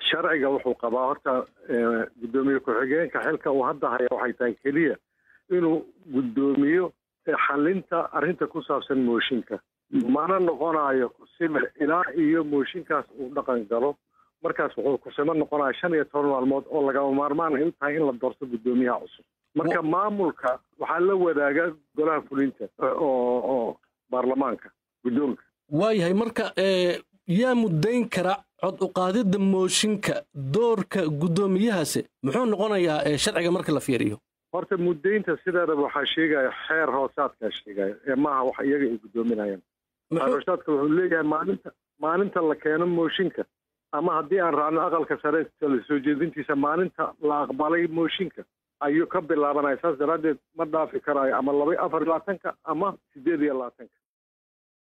sharciga wuxuu qabaa horta guddoomiye ku-xigeenka xilka uu hadda haya waxay tahay keliya inuu guddoomiyo xalinta arrinta ku saabsan mooshinka mana noqonayo kusime ilaa iyo mooshinkaas uu dhaqan galo markaas wuxuu kusimo noqonaya shan iyo toban maalmood oo lagama maarmaan ay u tahay in la doorto guddoomiyaha cusub marka maamulka waxaa la wadaaga golaha fulinta oo oo baarlamaanka guddoonka waayahay marka yaa muddayn kara cod uqaadidda mooshinka doorka guddoomiyahaasi muxuu noqonayaa sharciga marka la fiiriyo horta muddaynta sideedaba waxaa sheegaya xeer hoosaadkaa sheegaya ee maaha wax iyaga ay guddoominayaan xeer hoosaadka wuxuu leeyahay maalinta maalinta la keeno mooshinka ama haddii aan raacno aqalka sare soo jeedintiisa maalinta la aqbalay mooshinka ayuu ka bilaabanaya saas daraaddeed ma dhaafi karaayo ama laba afar iyo labaatanka ama sideed iyo labaatanka